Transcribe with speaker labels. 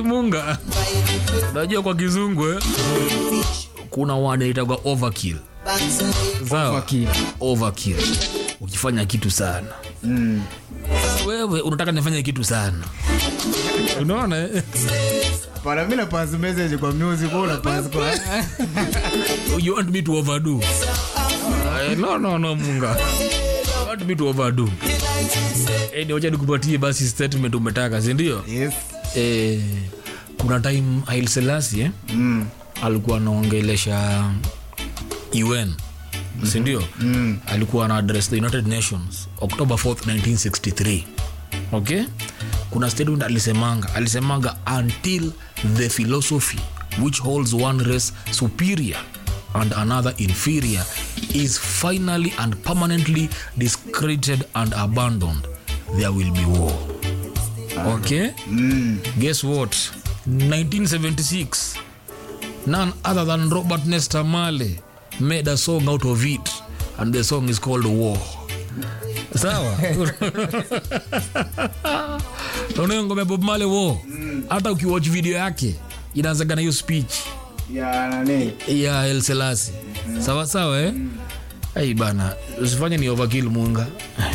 Speaker 1: munga unajua kwa kizungu eh? kuna wanaitagwa overkill sawa
Speaker 2: Overkill.
Speaker 1: overkill ukifanya kitu sana mm. wewe unataka nifanye kitu sana unaona eh?
Speaker 2: Para mimi na pass message kwa music au na pass kwa
Speaker 1: you want me to overdo Eh, no no no munga you want me to overdo eh ni wacha nikupatie basi statement umetaka si ndio
Speaker 2: Yes.
Speaker 1: eh kuna time Haile Selassie eh?
Speaker 2: Mm.
Speaker 1: alikuwa anaongelesha UN si ndio mm. alikuwa ana address the United Nations October 4th 1963 okay kuna statement alisemanga alisemanga until the philosophy which holds one race superior and another inferior is finally and permanently discredited and abandoned there will be war okay guess what 1976 none other than Robert Nesta Marley made a song out of it, and the song is called War. Sawa, unayo ngoma ya Bob Marley War. Hata ukiwatch video yake inaanzaga na hiyo speech
Speaker 2: Ya nani?
Speaker 1: ya El Selassie. Sawa sawa eh? Ai bana, usifanye ni overkill munga.